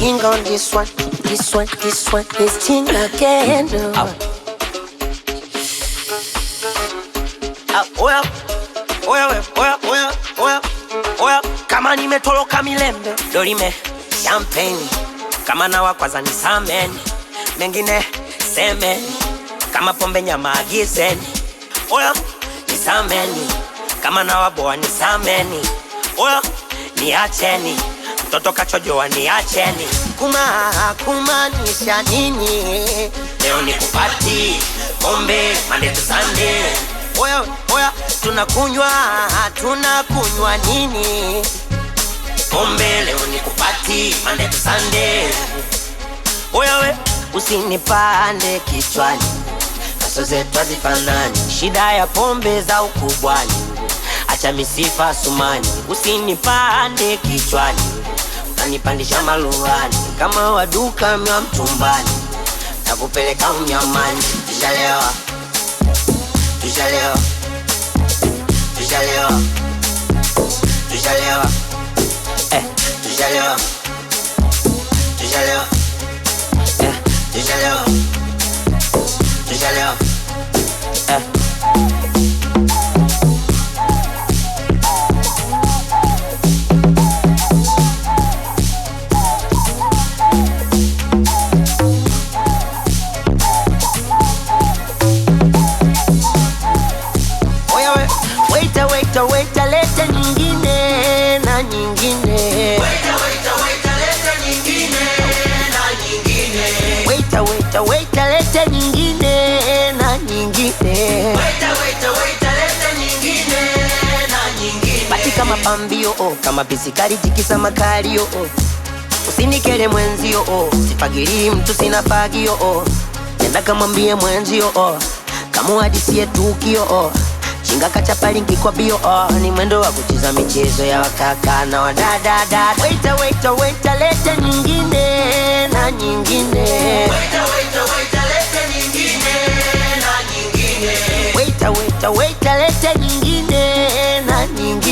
Ting on this one, this one, this one is ting again. Au. Ah, oya oya we oya oya oya oya kama nimetoloka milembe dorime champagne kama nawa kwanza ni sameni mengine semeni kama pombe nyama agizeni oya ni sameni kama nawa boa ni sameni oya niacheni mtoto kachojoa niacheni Kuma kumaanisha nini? leo ni kupati pombe mande tu sande Oya oya, tunakunywa tunakunywa nini? pombe leo ni kupati mande tu sande oya we Usinipande kichwani, Kaso zetu hazifanani, shida ya pombe za ukubwani. Acha misifa sumani, usinipande kichwani, utanipandisha maluani kama waduka mwa mtumbani, takupeleka unyamani. Tushalewa, tushalewa, tushalewa, tushalewa, eh, tushalewa, tushalewa, eh, tushalewa, tushalewa, eh. oya we, waita waita waita, lete nyingine na nyingine. Waita waita waita, lete nyingine na nyingine. Bati kama pambio oh, kama bisikari tikisa makalio oh. Usinikere mwenzio oh, sifagiri mtu sina fagio oh. Nenda kamwambie mwenzio oh, kamuhadisie tukio oh. Chinga kachapalingi kwa bio oh, ni mwendo wa kucheza michezo ya wakaka na wadadada. Waita waita waita, lete nyingine na nyingine. Waita waita waita, lete nyingine na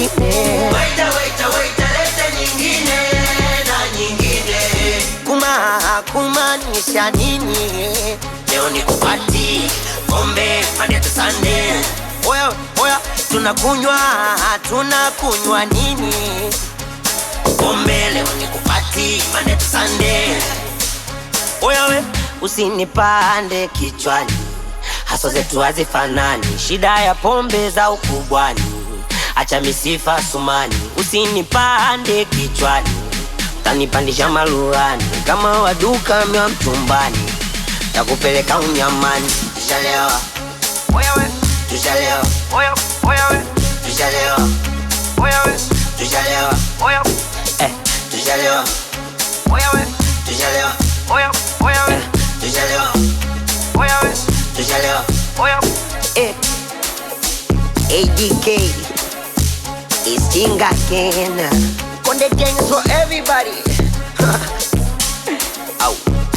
nyingine. Kuma kumaanisha nini? Leo ni kupati pombe mande tu sande Oya oya, tunakunywa tunakunywa nini? pombe leo ni kupati mande tu sande Oya we, usinipande kichwani, haso zetu hazifanani, shida ya pombe za ukubwani. Acha misifa sumani, usinipande kichwani, utanipandisha maluani kama waduka mwa mtumbani, takupeleka unyamani. Tushalewa, oya we, tushalewa, oya oya we, tushalewa, oya we, tushalewa, oya eh, tushalewa, oya we, tushalewa, oya oya we, tushalewa, oya we, tushalewa. oya eh. ADK is King again. Konde gang is for everybody. Au.